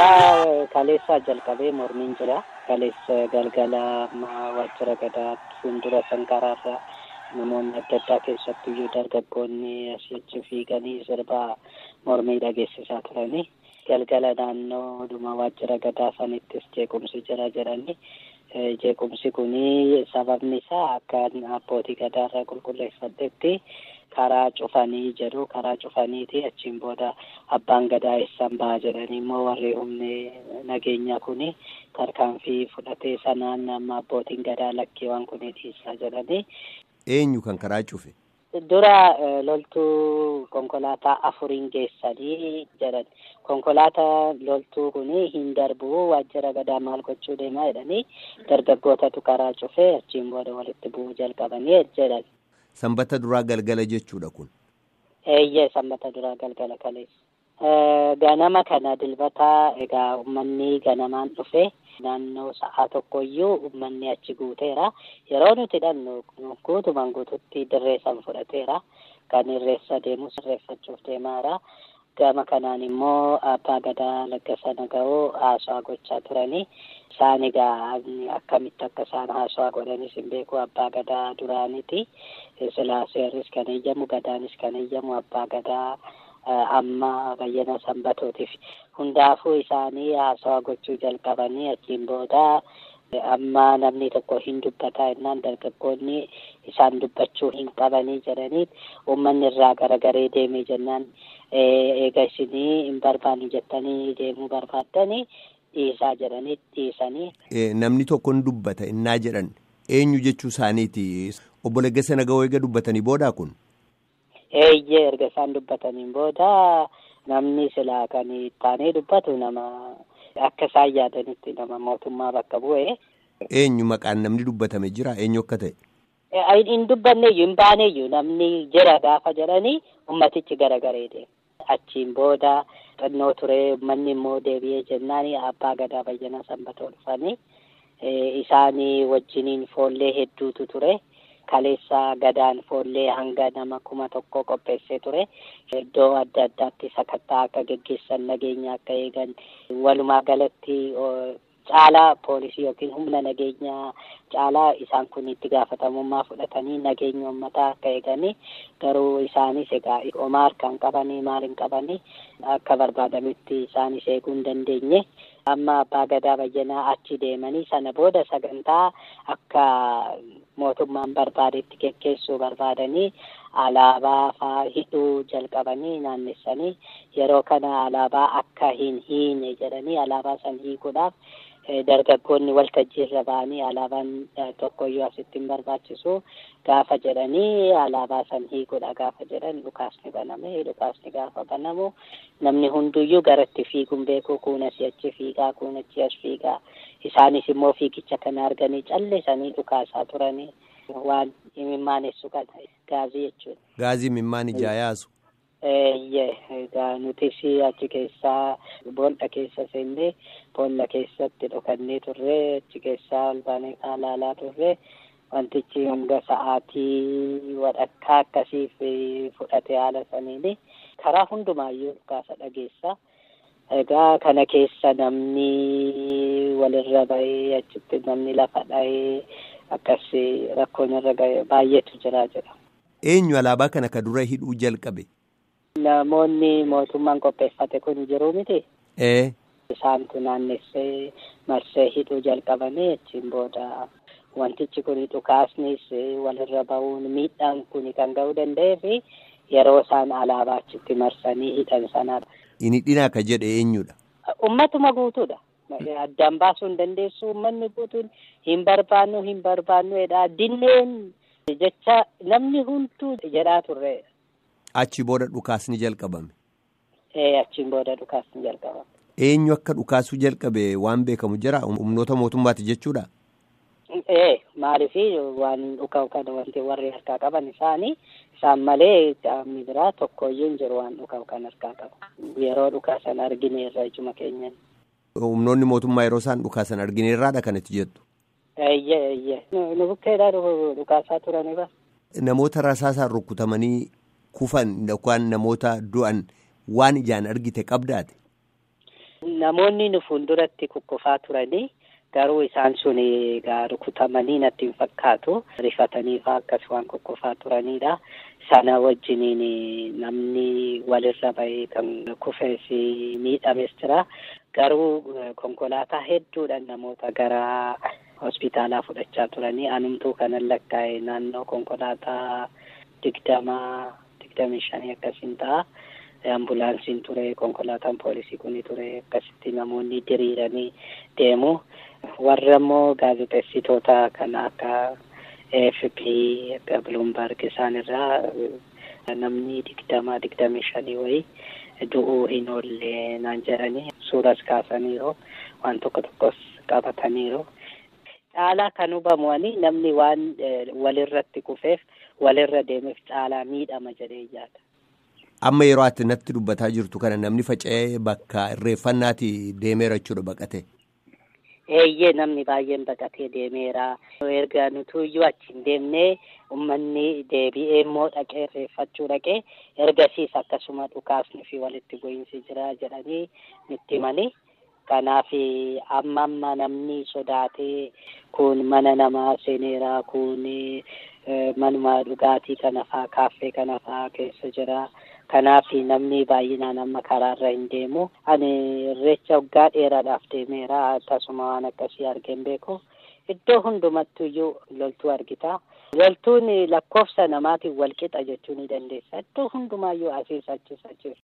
Egaa kaleessaa jalqabee mormiin jira. Kaleessa galgala waajjira gadaa fuuldura sankaraarra namoonni adda addaa keessattuyyuu dargaggoonni asii achi fiiganii sirbaa mormii dhageessisaa turani. Galgala naannoo dhuma waajjira gadaa sanittis jeequmsi jira jedhani. Jeequmsi kuni sababni isaa akka abbootii gadaarra qulqulleeffadhetti karaa cufanii jedhu karaa cufaniiti achiin booda abbaan gadaa eessan ba'a jedhanii immoo warri humni nageenyaa kuni tarkaanfii fudhatee sanaan amma abbootiin gadaa lakkeewwan kuni dhiisaa jedhanii. Eenyu kan karaa cufe? Dura loltuu konkolaataa afuriin geessanii jedhan konkolaataa loltuu kuni hin darbu waajjira gadaa maal gochuu deemaa jedhanii dargaggootatu karaa cufee achiin booda walitti bu'uu jalqabanii jedhan. Sanbata duraa galgala jechuudha kun. Eeyyee sanbata duraa galgala kaleessa. Ganama kana dilbataa egaa uummanni ganamaan dhufe naannoo sa'aa tokkoyyuu uummanni achi guuteera. Yeroo nuti hidhannu guutumaan guututti dirree san fudhateera. Kan irreessa deemus irreeffachuuf deemaara. Gama kanaan immoo abbaa gadaa laggasa naga'oo haasawaa gochaa turani. Isaan egaa akkamitti akka isaan haasawaa godhanis hin beeku abbaa gadaa duraaniti. Silaa seerris kan eeyyamu gadaanis kan eeyyamu abbaa gadaa amma bayyana sanbatootiif. Hundaafuu isaanii haasawaa gochuu jalqabanii achiin booda amma namni tokko hin dubbataa jennaan dargaggoonni isaan dubbachuu hin qabanii jedhanii uummanni irraa garagaree deemee jennaan eega isinii hin barbaannu jettanii deemuu barbaaddanii dhiisaa jedhanii dhiisanii. Namni tokko hin dubbata innaa jedhan eenyu jechuu isaaniiti obbo Leggesa Naga'oo eega dubbatanii boodaa kun. Eeyyee erga isaan dubbataniin booda namni silaa kan taanee dubbatu nama akka isaan yaadanitti nama mootummaa bakka bu'e. Eenyu maqaan namni dubbatame jira eenyu akka ta'e. Hin dubbanneeyyuu hin baaneeyyuu namni jira gaafa jedhanii ummatichi garagaree deema. Achiin booda xinnoo ture uummanni immoo deebi'ee jennaan abbaa gadaa bayyana sanbatoo dhufanii isaanii wajjiniin foollee hedduutu ture. Kaleessa gadaan foollee hanga nama kuma tokko qopheessee ture. Iddoo adda addaatti sakattaa akka geggeessan nageenya akka eegan walumaa galatti caalaa poolisii yookiin humna nageenyaa caalaa isaan kun itti gaafatamummaa fudhatanii nageenya uummataa akka eeganii garuu isaanis egaa homaa harkaan qabanii maal hin qabanii akka barbaadamitti isaanis eeguu hin dandeenye. Amma abbaa gadaa bayyanaa achi deemanii sana booda sagantaa akka mootummaan barbaadetti geggeessuu barbaadanii alaabaa faa hidhuu jalqabanii naannessanii yeroo kana alaabaa akka hin hiine jedhanii alaabaa san hiikuudhaaf dargaggoonni waltajjii irra ba'anii alaabaan tokkoyyuu asitti hin barbaachisu gaafa jedhanii alaabaa san hiikuudha gaafa jedhan dhukaasni baname dhukaasni gaafa banamu namni hunduyyuu garatti fiiguun beeku kuun asii achi fiigaa kuun achi as fiigaa isaanis immoo fiigicha kana arganii callisanii dhukaasaa turanii waan imimmaanessu kana gaazii jechuudha. Gaazii imimmaan ijaa yaasu. Eeyyee egaa nutis achi keessaa boolla keessa seennee boolla keessatti dhokannee turre achi keessaa ol baanee ilaalaa turre wantichi hanga sa'aatii walakkaa akkasiif fudhate haala saniini karaa hundumaayyuu dhukaasa dhageessa. Egaa kana keessa namni walirra bahee achitti namni lafa dhahee akkas rakkoon irra gahe baay'eetu jira jedha. Eenyu alaabaa kana ka dura hidhuu jalqabe? Namoonni mootummaan qopheeffate kun jiru miti. Ee. Isaantu naannessee marsee hidhuu jalqabanii achiin booda wantichi kun dhukaasnis walirra bahuun miidhaan kun kan ga'uu danda'ee fi yeroo isaan alaabaa achitti marsanii hidhan sanadha. Inni dhinaa ka jedhe eenyudha? Ummatuma guutuudha. Addaan baasuu hin dandeessu uummanni guutuun hin barbaannu hin barbaannu jedhaa dinneen jecha namni hunduu jedhaa turre. Achi booda dhukaasni jalqabame. Ee achiin booda dhukaasni jalqabame. Eenyu akka dhukaasuu jalqabe waan beekamu jira humnoota mootummaati jechuudha. Ee maaliif waan dhuka'u kana wanti warri harkaa qaban isaanii isaan malee qaamni biraa tokkoyyuu hin jiru waan dhuka'u kan harkaa qabu yeroo dhukaasan argine irra ijuma keenyan. Humnoonni mootummaa yeroo isaan dhukaasan argine irraadha kan itti jettu. Eeyyee eeyyee nu bukkeedhaa dhukaasaa turaniiba. Namoota rasaasaan rukutamanii kufan yookaan namoota du'an waan ijaan argite qabdaate. Namoonni nu fuulduratti kukkufaa turanii garuu isaan sun egaa rukutamanii natti hin fakkaatu. Rifatanii fa'aa akkas waan kukkufaa turanidha. Sana wajjiniin namni walirra bahee kan kufees miidhames jira. Garuu konkolaataa hedduudhaan namoota gara hospitaalaa fudhachaa turanii anumtuu kanan lakkaa'e naannoo konkolaataa digdamaa digdamii shanii akkasiin ta'a. Ambulaansiin ture konkolaataan poolisii kuni ture akkasitti namoonni diriiranii deemu. Warra immoo gaazexeessitoota kan akka AFP akka Bloomberg isaan irraa namni digdama digdamii shanii wayii du'uu hin oolle naan jedhanii suuras kaasaniiru waan tokko tokkos qabataniiru. Caalaa kan hubamu namni waan walirratti kufeef walirra deemeef caalaa miidhama jedhee yaada. Amma yeroo ati natti dubbataa jirtu kana namni faca'ee bakka irreeffannaati deemeera jechuudha baqate. Eeyyee namni baay'een baqatee deemeera. Erga nutuyyuu achi hin deemnee uummanni deebi'ee immoo dhaqee irreeffachuu dhaqee ergasiis akkasuma dhukaasni fi walitti bu'iinsi jira jedhanii nutti himanii. Kanaaf amma amma namni sodaatee kun mana namaa seeneera kun manuma dhugaatii kana faa kaaffee kana faa keessa jira. Kanaaf namni baay'inaan amma karaarra hin deemu. Ani irreecha waggaa dheeraadhaaf deemeera. Akkasuma waan akkasii argeen beeku. Iddoo hundumattuyyuu loltuu argita. Loltuun lakkoofsa namaatiin walqixa jechuu ni dandeessa. Iddoo hundumaayyuu asiis achis achis.